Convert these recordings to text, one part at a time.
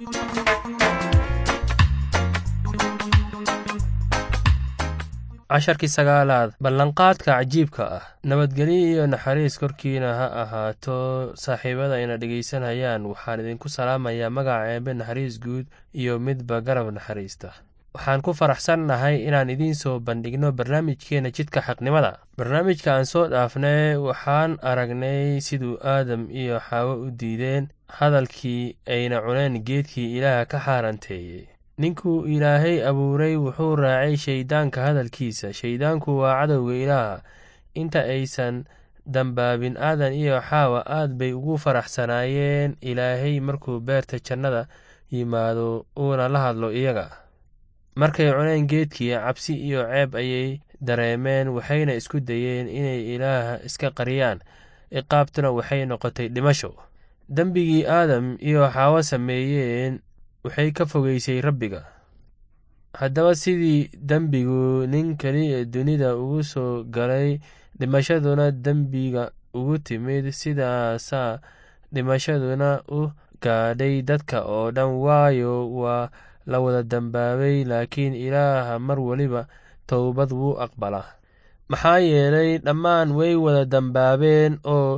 casharkii sagaalaad ballanqaadka cajiibka ah nabadgelyo iyo naxariis korkiina ha ahaato saaxiibada ina dhegaysanayaan waxaan idinku salaamayaa magaca eebe naxariis guud iyo midba garab naxariista waxaan ku faraxsannahay inaan idiin soo bandhigno barnaamijkeena jidka xaqnimada barnaamijka aan soo dhaafnay waxaan aragnay siduu aadam iyo xaawo u diideen hadalkii ayna cuneen geedkii ilaaha ka xaaranteeyey ninkuu ilaahay abuuray wuxuu raacay shayddaanka hadalkiisa shayddaanku waa cadowga ilaaha inta aysan dambaabin aadan iyo xaawa aad bay ugu faraxsanaayeen ilaahay markuu beerta jannada yimaado uuna la hadlo iyaga markay cuneen geedkii cabsi iyo ceeb ayay dareemeen waxayna isku dayeen inay ilaaha iska qariyaan ciqaabtuna waxay noqotay dhimasho dembigii aadam iyo xaawo sameeyeen waxay ka fogeysay rabbiga haddaba sidii dembigu nin keliya dunida ugu soo galay dhimashaduna dembiga ugu timid sidaasaa dhimashaduna u gaadhay dadka oo dhan waayo waa la wada dambaabay laakiin ilaaha mar weliba towbad wuu aqbalaa maxaa yeelay dhammaan way wada dambaabeen oo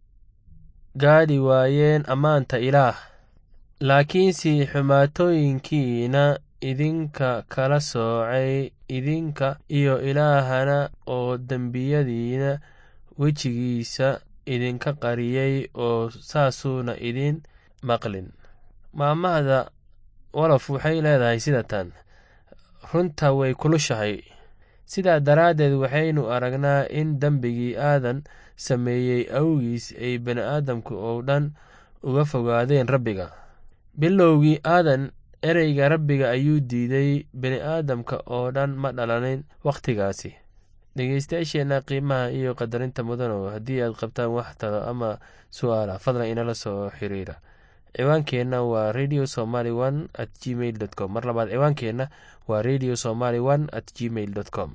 gaadhi waayeen ammaanta ilaah laakiinse xumaatooyinkiina idinka kala soocay idinka iyo ilaahana oo dembiyadiina wejigiisa idinka qariyey oo saasuuna idin maqlin maamahda wolof waxay leedahay sida tan runta way kulushahay sidaa daraaddeed waxaynu aragnaa in dembigii aadan sameeyey awgiis ay bini'aadamku oo dhan uga fogaadeen rabbiga bilowgii aadan ereyga rabbiga ayuu diiday bini'aadamka oo dhan ma dhalanin wakhtigaasi dhegeystayaasheenna qiimaha iyo qadarinta mudanow haddii aad qabtaan wax talo ama su'aala fadlan inala soo xiriira ciwaankeenna waa radio somaly one at gmail dot com mar labaad ciwaankeenna waa radio somaly one at gmail dot com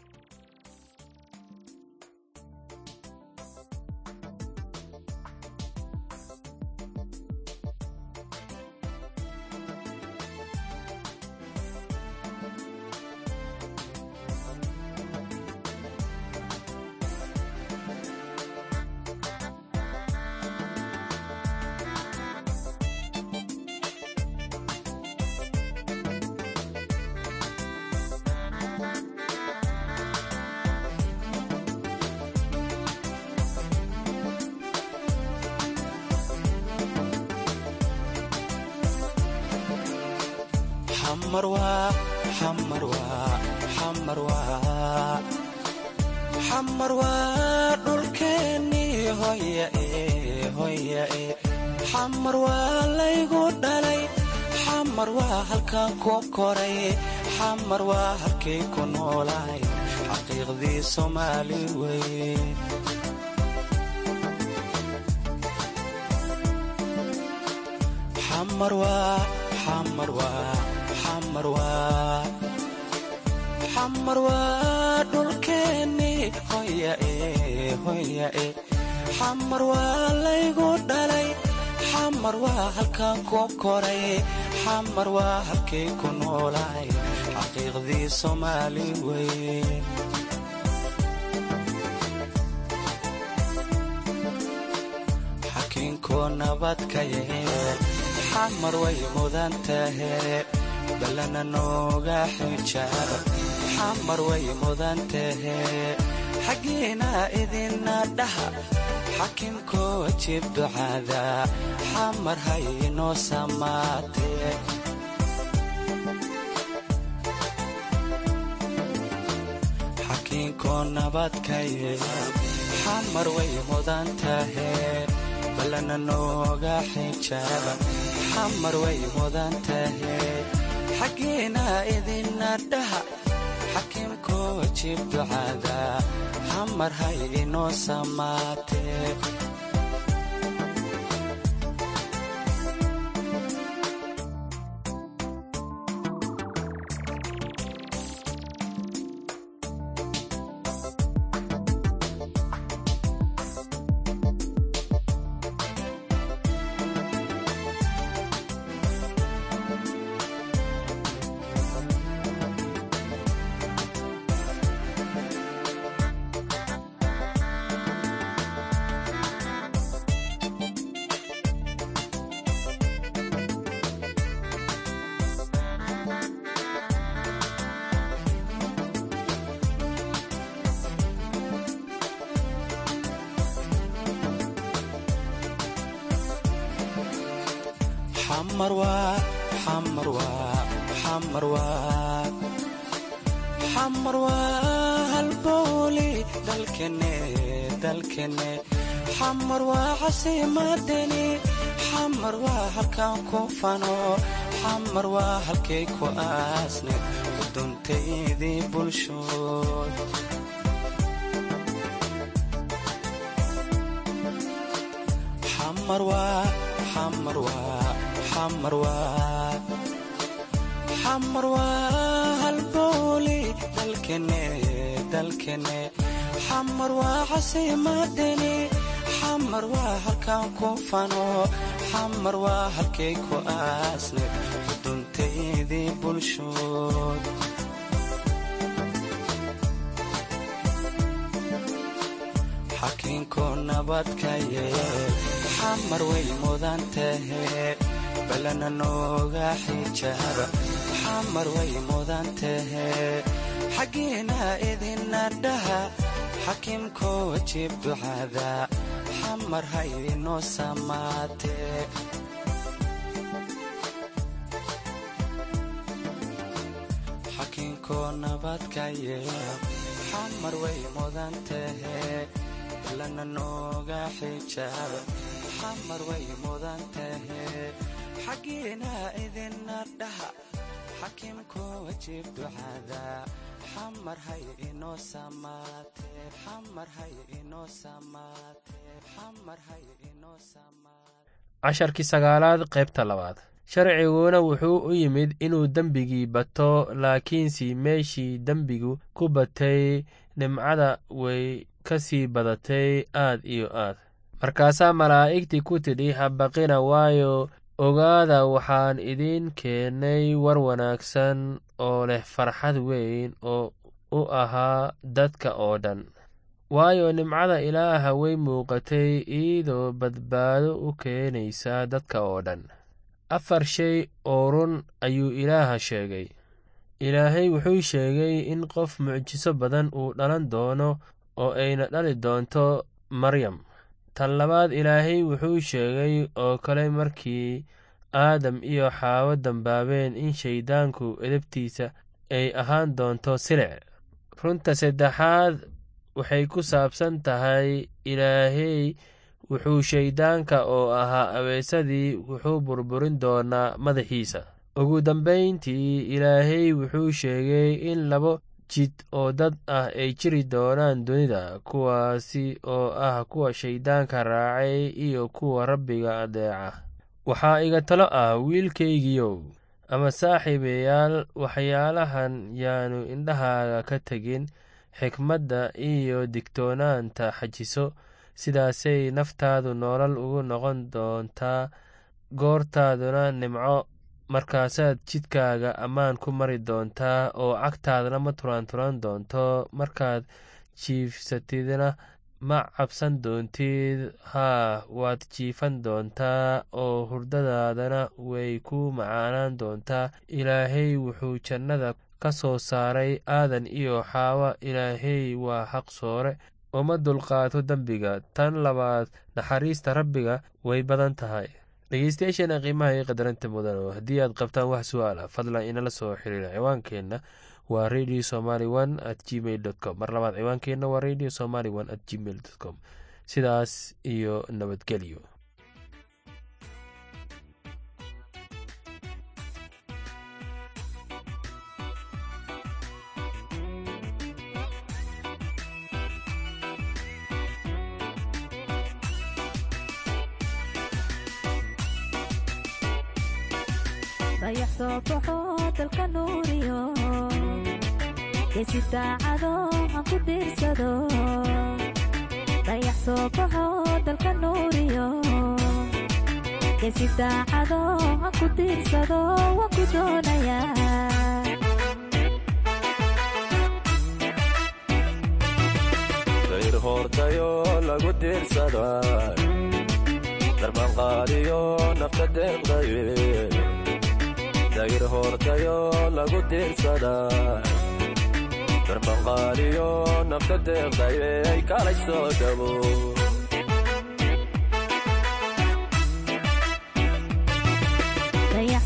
xamar waa dhulkeennii hoyae xamar waa laygu dhalay xamar waa halkaan ku koray xamar waa halkay ku noolaay xaqiiqdii soomaali wey xamar waa xamar waa xamar waa xamar waa dhulkeennii hoyae hoyae xamar waa laygu dhalay xamar waa halkaan ku koray xamar waa halkay ku noolaay xaqiiqdii soomaali wey xakiinkoo nabadka yeel xamar way mudan tahe ballana nooga xijaab xamar way mudan tahe xaggiina idina dhaha xakiimkoo wajib ducaada xamar haynoo samaatee xakiinkoo nabadka yeel xamar way mudan tahe ballana nooga xijaaba xamar way mudan tahe xaggiina idina dhaha xakiimkoo wajib ducaada xamar hay inoo samaatee xamar waa xamar waa xamar waa xamar waa halbooli dalkene dalkene xamar waa casiimadeni xamar waa halkaan ku fano xamar waa halkay ku aasne uduntaydii bulshood xamar waa xamar waa xamar waa xamar waa halbooli dalkene dalkene xamar waa casiimadeni xamar waa halkaan ku fano xamar waa halkay ku aasne uduntaydii bulshood xakiinku nabadka yeel xamar way mudan tahe balana nooga xijaaba xamar way mudan tahe xaggiina idina dhaha xakiimko wajiib ducada xamar haydinoo samaatee xakiinko nabadka yeel xamar way mudan tahe balana nooga xijaaba xamar way mudan tahe xaggiina idina dhaha xakiimko wajiib ducada xamar hay inoo samaatee xamar hay inoo samaatee xamar hay inoo samaatee casharkii sagaalaad qaybta labaad sharciguna wuxuu u yimid inuu dembigii bato laakiinse meeshii dembigu ku batay nimcada way ka sii badatay aad iyo aad markaasaa malaa'igtii ku tidhi habaqina waayo ogaada waxaan idiin keennay war wanaagsan oo leh farxad weyn oo u ahaa dadka oo dhan waayo nimcada ilaaha way muuqatay iyadoo badbaado u keenaysa dadka oo dhan afar shay oo run ayuu ilaaha sheegay ilaahay wuxuu sheegay in qof mucjiso badan uu dhalan doono oo ayna dhali doonto maryam tan labaad ilaahay wuxuu sheegay oo kale markii aadam iyo xaawo dambaabeen in shayddaanku edabtiisa ay ahaan doonto silic runta saddexaad waxay ku saabsan tahay ilaahay wuxuu shayddaanka oo ahaa abeesadii wuxuu burburin doonaa madaxiisa ugu dambayntii ilaahay wuxuu sheegay in labo jid oo dad ah ay jiri doonaan dunida kuwaasi oo ah kuwa shayddaanka raacay iyo kuwa rabbiga adeeca waxaa iga talo ah wiilkaygiiow ama saaxiibayaal waxyaalahan yaanu indhahaaga ka tegin xikmadda iyo digtoonaanta xajiso sidaasay naftaadu nolol ugu noqon doontaa goortaaduna nimco markaasaad jidkaaga ammaan ku mari doontaa oo cagtaadana ma turanturan doonto markaad jiifsatidna ma cabsan doontid haa waad jiifan doontaa oo hurdadaadana way ku macaanaan doontaa ilaahay wuxuu jannada ka soo saaray aadan iyo xaawa ilaahay waa xaq soore uma dulqaato dembiga tan labaad naxariista rabbiga way badan tahay dhegeystayaasheena qiimaha iyo qadaranta mudan oo haddii aad qabtaan wax su-aal ah fadlan inala soo xiriira ciwaankeenna waa radio somaly one at gmail dot com mar labaad ciwaankeenna waa radio somaly one at gmail dot com sidaas iyo nabadgelyo dayax soo baxo dalka nuuriyo geesi daacado aan ku diirsado dayax soo baxo dalka nuuriyo geesi daacado aan ku diirsado waan ku doonayaa dayr hoortayo lagu diirsada darbanqaadiyo nafta deeqdaye dayr hoortayo lagu diirsada darbanqaadiyo nafta deeqdaye ay kalay soo dhabo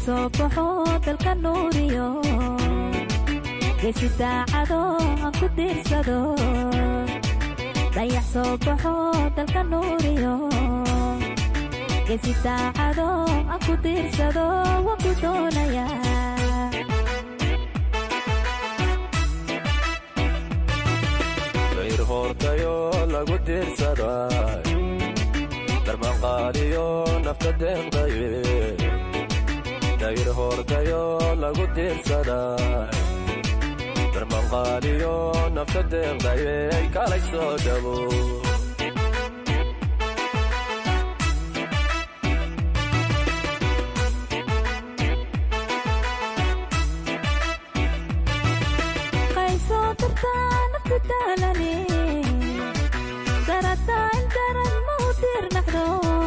soo baxo dalka nuuriyo geesi daacado aan ku diirsado dayax soo baxo dalka nuuriyo geesi daacado aan ku diirsado waan ku doonayaa dayr hoortayo lagu diirsaday darmanqaaliyo nafta deeqdaye dayr hoortayo lagu diirsaday darmanqaaliyo nafta deeqdaye kalay soo dhabo qaysoo dartaa nafta daalane darataa intaran mau diirnaxdo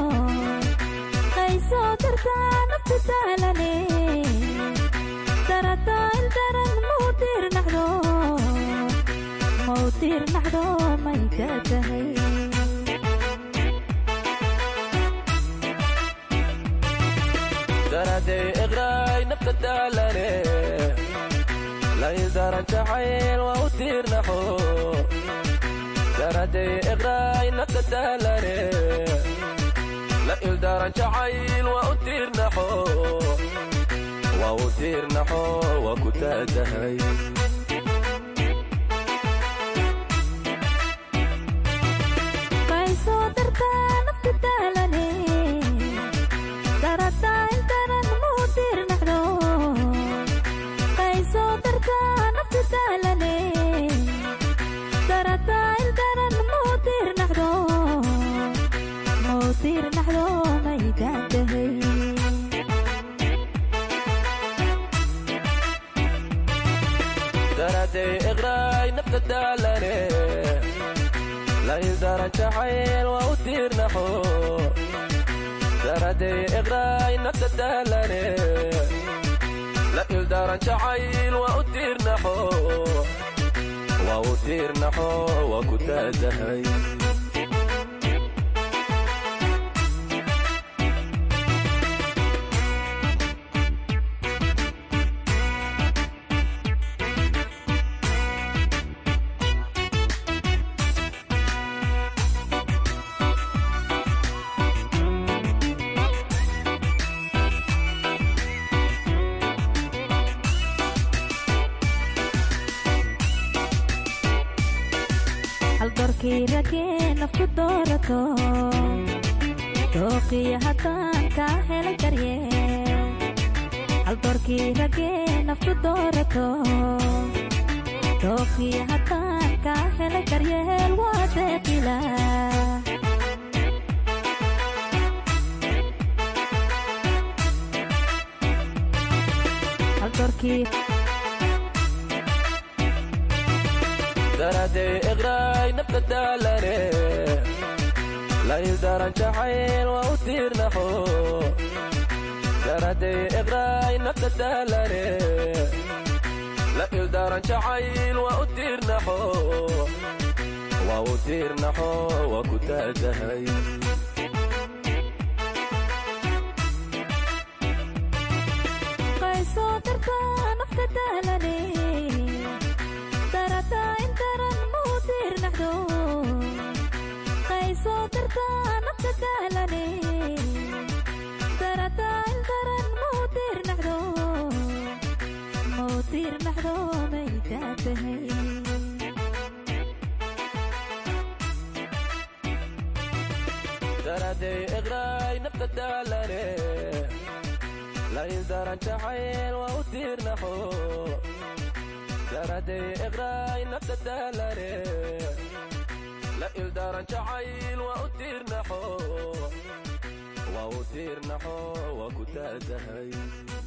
qaysoo dartaa nafta daalane darataa intaran mau diirnaxdo mau diirnaxdo may ka tahay daraday iqraay nafta daalane laydaran jacayl waa u tiirnaxo daraday iqraay nafta daalane la ildaran jacayl waa u tiirnaxo waa u tiirnaxo waa ku taatahay qaysoo dartaa nafta daalane darataa intaran mau diirnaxdo qaysoo dartaa nafta daalane darataa intaran mau diirnaxdo mau diirnaxdo may gaantahay daraday iqraay nafta daalane laydaran jacayl waa u tiirnaxo daraday iqraay nafta daalane la ildaran jacayl waa u tiirnaxo waa u tiirnaxo waa ku taatahay haldoorkii ragee nafku doorato dooqiyo haddaan kaa helay daryeel haldoorkii ragee nafku doorato dooqiyo haddaan kaa helay daryeel waa deeqila haldoorkii daraday iqraay nafta daalane laydaran jacayl waa u tiirnaxo daraday iqraay nafta daalane la ildaran jacayl waa u tiirnaxo waa u tiirnaxo waa ku taatahay qaysoo dartaa nafta daalane darataa intaran mau diirnaxdo qaysoo dartaa nafta daalane darataa intaran mau diirnaxdo mau diirnaxdo may taatahay daraday iqraay nafta daalane laydaran jacayl waa u tiirnaxo daraday iqraay nafta daalane la ildaran jacayl waa u tiirnaxo waa u tiirnaxo waa ku taatahay